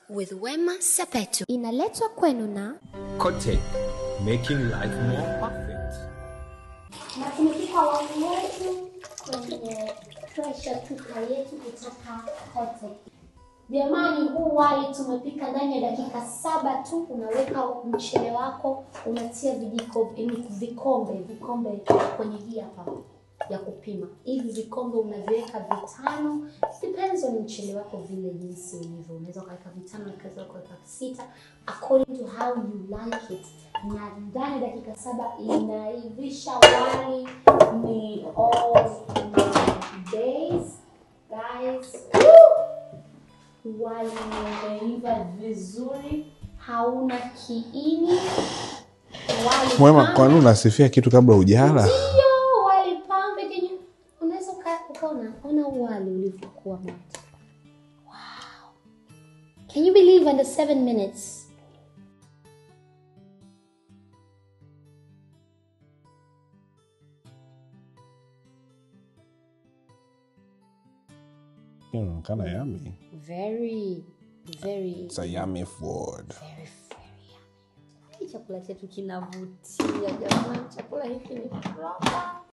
with Wema Sepetu. Inaletwa kwenu na Kote, making life more perfect. na tumepika wali wetu kwenye pressure cooker yetu kutoka Kote. Jamani, huu wali tumepika ndani ya dakika saba tu. Unaweka mchele wako, unatia vijiko yaani vikombe vikombe kwenye hii hapa ya kupima. Hivi vikombe unaviweka vitano, depends on mchele wako vile jinsi ulivyo. Unaweza ukaweka vitano, ukaweza ukaweka sita according to how you like it. Na ndani ya dakika saba inaivisha wali ni all my days guys. Woo! wali umeiva vizuri, hauna kiini. Wali Mwema, tamu. kwani unasifia kitu kabla hujala? Ndio, wali pambe kenye unaweza uka- ukaona ona wali ulivyokuwa moto. Wow. Can you believe under seven minutes? Inaonekana yummy. Very, very, It's a yummy food. very, very yummy. Hii chakula chetu kinavutia jamani, chakula hiki ni proper.